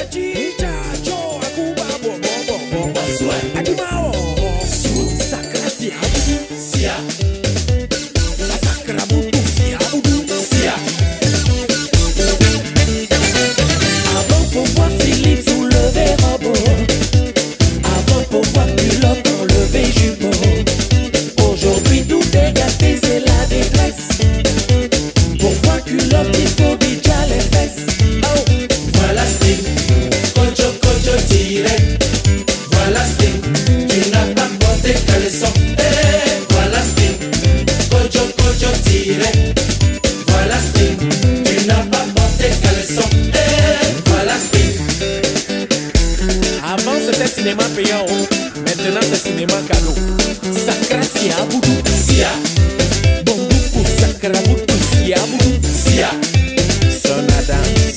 Avant pour voir Philippe soulever robot Avant pour voir culotte enlever jumeau Aujourd'hui tout est gâté, c'est la détresse Pour voir culotte, il faut déjà les fesses Oh, Voilà Sting, Kojo Kojo tiré. Voilà Sting, tu n'as pas porté caleçon. Eh, voilà Sting, Kojo Kojo tiré. Voilà Sting, tu n'as pas porté caleçon. Eh, voilà Sting. Avant c'était cinéma payant, oh. maintenant c'est cinéma cadeau. Sacra Sia Boudou Sia, Bambuku Sacra Boudou Sia Boudou Sia. Son à danse.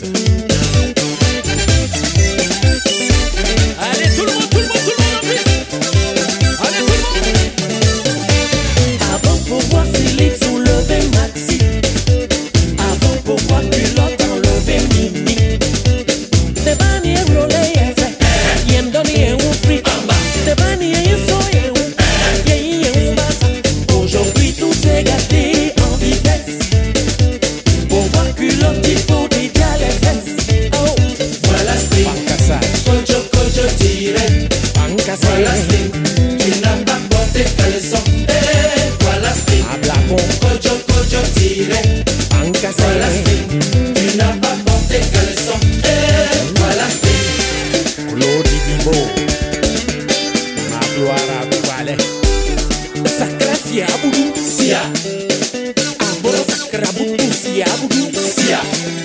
Allez tout le monde, tout le monde, tout le monde en piste. Allez tout le monde. Avant pour voir Philippe soulever Maxi Avant pour voir culotte enlever Mimi Tebani e role ye fe Yem doni ye un free Tebani ye so ye un Ye ye un basa Aujourd'hui tout s'est gâté en vitesse Pour voir culotte il faut déjà les fesses Oh Voilà Sting, Pancasage, Kojo Kojo tiré. Voilà pancasage. Sting, tu n'as pas porté caleçon. Eh, voilà Sting, Ablacon, Kojo Kojo tiré. Voilà pancasage. Sting, tu n'as pas porté caleçon. Eh, voilà Sting. Claude Dibo. Ma gloire à Duvalé. Sacra Sia Boudou Sia, Aboro Sacra Boudou Sia Boudou Sia.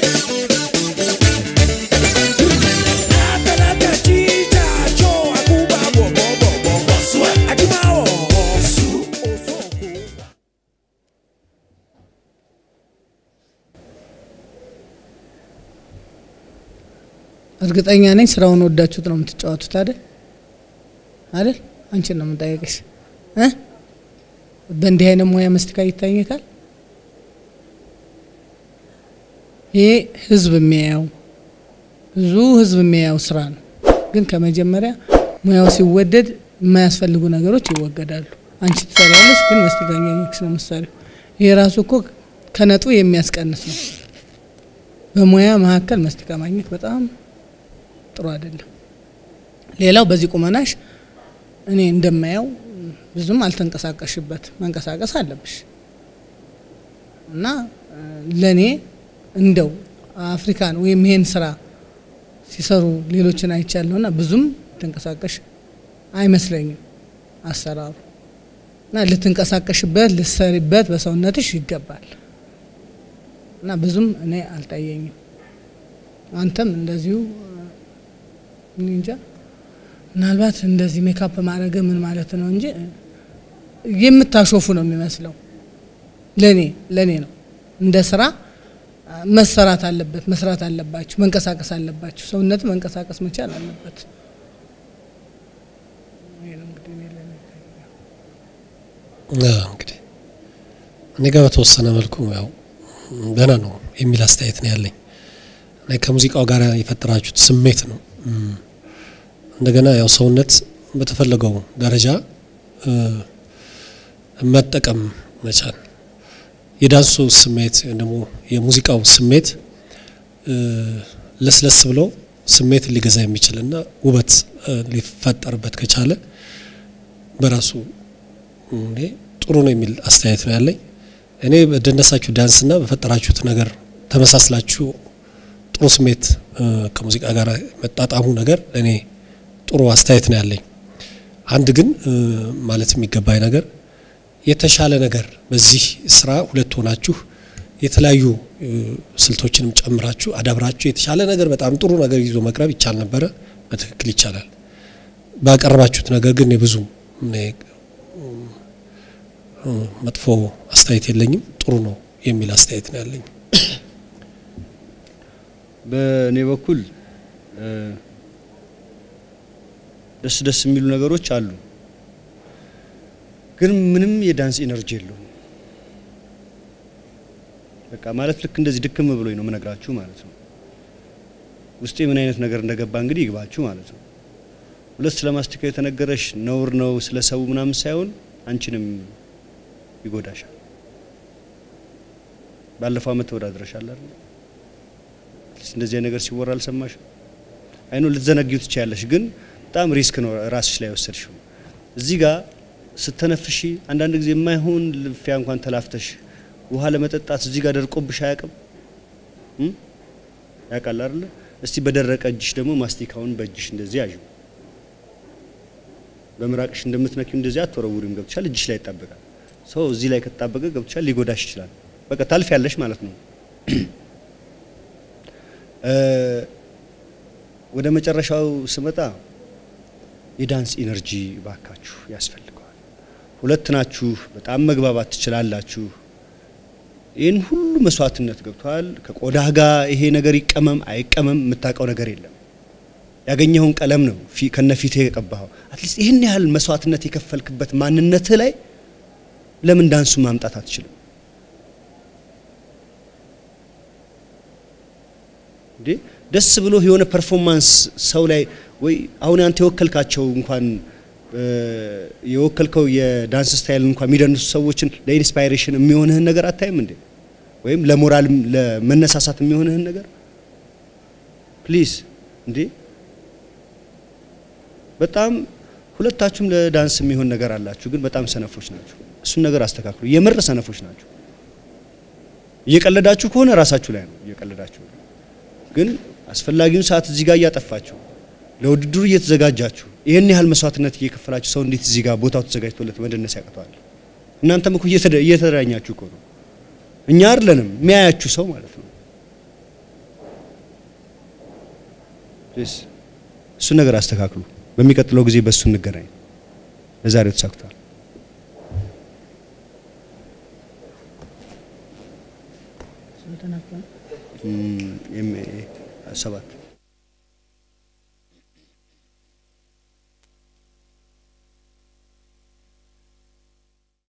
Bonsoir. እርግጠኛ ነኝ ስራውን ወዳችሁት ነው የምትጫወቱት አይደል አይደል አንቺን ነው የምጠየቅሽ እ በእንዲህ አይነት ሙያ መስቲካ ይታኘካል ይሄ ህዝብ የሚያየው ብዙ ህዝብ የሚያየው ስራ ነው ግን ከመጀመሪያ ሙያው ሲወደድ የማያስፈልጉ ነገሮች ይወገዳሉ አንቺ ትሰሪያለሽ ግን መስቲካ እያኘክሽ ነው የምትሰሪው ይሄ ራሱ እኮ ከነጡ የሚያስቀንስ ነው በሙያ መካከል መስቲካ ማግኘት በጣም ጥሩ አይደለም። ሌላው በዚህ ቁመናሽ እኔ እንደማየው ብዙም አልተንቀሳቀሽበት፣ መንቀሳቀስ አለብሽ እና ለእኔ እንደው አፍሪካን ወይም ይሄን ስራ ሲሰሩ ሌሎችን አይቻለሁና ብዙም ተንቀሳቀሽ አይመስለኝም አሰራሩ እና ልትንቀሳቀሽበት ልትሰሪበት በሰውነትሽ ይገባል እና ብዙም እኔ አልታየኝም። አንተም እንደዚሁ እኔ እንጃ ምናልባት እንደዚህ ሜካፕ ማድረግ ምን ማለት ነው እንጂ የምታሾፉ ነው የሚመስለው። ለኔ ለኔ ነው እንደ ስራ መሰራት አለበት፣ መስራት አለባችሁ፣ መንቀሳቀስ አለባችሁ። ሰውነት መንቀሳቀስ መቻል አለበት። ይሄ ነው እንግዲህ እኔ ለኔ አዎ፣ እንግዲህ እኔ ጋር በተወሰነ መልኩ ያው ደህና ነው የሚል አስተያየት ነው ያለኝ። እና ከሙዚቃው ጋር የፈጠራችሁት ስሜት ነው። እም፣ እንደገና ያው ሰውነት በተፈለገው ደረጃ እ፣ መጠቀም መቻል የዳንሱ ስሜት ወይም ደግሞ የሙዚቃው ስሜት እ፣ ለስለስ ብሎ ስሜት ሊገዛ የሚችልና ውበት እ፣ ሊፈጠርበት ከቻለ በራሱ እኔ ጥሩ ነው የሚል አስተያየት ነው ያለኝ። እኔ በደነሳችሁ ዳንስና በፈጠራችሁት ነገር ተመሳስላችሁ ጥሩ ስሜት እ፣ ከሙዚቃ ጋር መጣጣሙ ነገር ለእኔ ጥሩ አስተያየት ነው ያለኝ። አንድ ግን እ፣ ማለት የሚገባኝ ነገር የተሻለ ነገር በዚህ ስራ ሁለት ሆናችሁ የተለያዩ እ፣ ስልቶችንም ጨምራችሁ አዳብራችሁ የተሻለ ነገር በጣም ጥሩ ነገር ይዞ መቅረብ ይቻል ነበረ። በትክክል ይቻላል። ባቀረባችሁት ነገር ግን ብዙ እኔ እ፣ መጥፎ አስተያየት የለኝም። ጥሩ ነው የሚል አስተያየት ነው ያለኝ። በእኔ በኩል እ፣ ደስ ደስ የሚሉ ነገሮች አሉ፣ ግን ምንም የዳንስ ኢነርጂ የለውም። በቃ ማለት ልክ እንደዚህ ድክም ብሎኝ ነው የምነግራችሁ ማለት ነው። ውስጤ ምን አይነት ነገር እንደገባ እንግዲህ ይግባችሁ ማለት ነው። ሁለት ስለ ማስቲካው የተነገረሽ ነውር ነው ስለ ሰው ምናምን ሳይሆን አንቺንም ይጎዳሻል። ባለፈው አመት ተወዳድረሻል አይደል? አትሊስት እንደዚህ አይነት ነገር ሲወራ አልሰማሽም? አይኖ ልትዘነጊው ትችያለሽ፣ ግን በጣም ሪስክ ነው ራስሽ ላይ ወሰድሽው። እዚህ ጋር ስተነፍሺ አንዳንድ ጊዜ የማይሆን ልፊያ እንኳን ተላፍተሽ ውሃ ለመጠጣት እዚህ ጋር ደርቆብሽ አያውቅም? እም? ያውቃል አይደለ? እስቲ በደረቀ እጅሽ ደግሞ ማስቲካውን በእጅሽ እንደዚህ ያዥ። በምራቅሽ እንደምትነኪው እንደዚህ አትወረውሪም። ገብቶሻል? እጅሽ ላይ ይጣበቃል። ሰው እዚህ ላይ ከተጣበቀ ገብቶሻል፣ ሊጎዳሽ ይችላል። በቃ ታልፊያለሽ ማለት ነው። እ ወደ መጨረሻው ስመጣ የዳንስ ኢነርጂ ባካችሁ ያስፈልገዋል። ሁለት ናችሁ፣ በጣም መግባባት ትችላላችሁ። ይህን ሁሉ መስዋዕትነት ገብቷል። ከቆዳህ ጋር ይሄ ነገር ይቀመም አይቀመም የምታውቀው ነገር የለም። ያገኘኸውን ቀለም ነው ፊ- ከነፊትህ የቀባኸው። አትሊስት ይህን ያህል መስዋዕትነት የከፈልክበት ማንነትህ ላይ ለምን ዳንሱ ማምጣት አትችልም እንዴ? ደስ ብሎ የሆነ ፐርፎርማንስ ሰው ላይ ወይ አሁን አንተ የወከልካቸው እንኳን እ፣ የወከልከው የዳንስ ስታይል እንኳን የሚደንሱ ሰዎችን ለኢንስፓይሬሽን የሚሆንህን ነገር አታይም እንዴ? ወይም ለሞራል ለመነሳሳት የሚሆንህን ነገር ፕሊዝ እንዴ በጣም ሁለታችሁም ለዳንስ የሚሆን ነገር አላችሁ፣ ግን በጣም ሰነፎች ናችሁ። እሱን ነገር አስተካክሉ። የምር ሰነፎች ናችሁ። እየቀለዳችሁ ከሆነ ራሳችሁ ላይ ነው እየቀለዳችሁ ነው። ግን አስፈላጊውን ሰዓት እዚህ ጋር እያጠፋችሁ ለውድድሩ እየተዘጋጃችሁ ይህን ያህል መስዋዕትነት እየከፈላችሁ ሰው እንዴት እዚህ ጋር ቦታው ተዘጋጅቶለት መደነስ ያቅተዋል? እናንተም እኮ እየተደ- እየተዳኛችሁ እኮ ነው። እኛ አይደለንም የሚያያችሁ ሰው ማለት ነው። ፕሊዝ እሱን ነገር አስተካክሉ። በሚቀጥለው ጊዜ በእሱ እንገናኝ። ለዛሬው ተሳክቷል። ስንት ነበር? እም፣ ኤም ኤ ሰባት